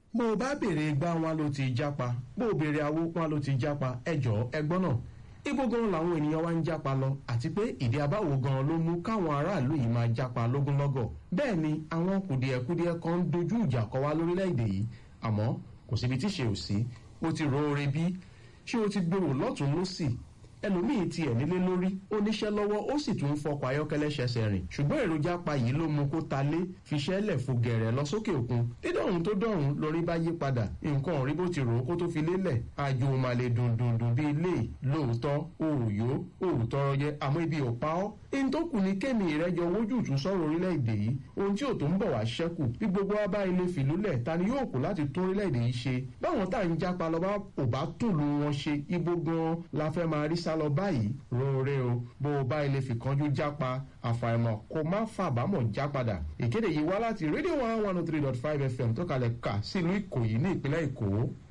bó o bá béèrè gbá wọn ló ti jápa bó o béèrè awó wọn ló ti jápa ẹjọ́ ẹgbọ́n náà ibo gan làwọn ènìyàn wa ń jápa lọ àti pé ìdí abáwo gan ló mú káwọn aráàlú yìí máa jápa lógúnlọ́gọ̀ bẹ́ẹ̀ ni àwọn kùdìẹ̀kudiẹ kan ń dojú ìjà kọ wá lórílẹ̀‐èdè yìí àmọ́ kò síbi tí ṣe ò sí ó ti ro oore bí ṣé o ti gbèrò lọ́tún lọ́sì ẹlòmíì tiẹ̀ nílé lórí ó níṣẹ́ lọ́wọ́ ó sì tún ń fọkọ̀ ayọ́kẹ́lẹ́ ṣẹṣẹ rìn ṣùgbọ́n èròjà pa yìí ló mú kó ta lé fiṣẹ́ lẹ̀ fò gẹ̀rẹ̀ lọ sókè òkun dídọ̀hún tó dọ̀hún lórí bá yí padà nǹkan rí bó ti rò ó kó tó fi lélẹ̀ àjò mà lè dùndùndùn bíi ilé lóòótọ́ òòyó òòtọ́rọ jẹ àmọ́ ibi ò pa ọ́ in tó kù ní kémi ìrẹ́jọ wójútù sọ̀rọ̀ orílẹ̀-èdè yìí ohun tí ò tó ń bọ̀ wá ṣẹ́kù bí gbogbo wa bá ilé fìlúlẹ̀ ta ni yóò kù láti tún orílẹ̀-èdè yìí ṣe báwọn tá à ń jápa lọ bá ò bá tùlù wọn ṣe ibo gan la fẹ́ máa rí sá lọ báyìí roore o bó o bá ilé fìkanjú jápa àfàìmọ̀ kó má fàbámọ̀ já padà ìkéde yìí wá láti rédíò one one oh three dot five fm tó kalẹ̀ kà sílùú ìkòyí ní ìpínlẹ̀ èkó.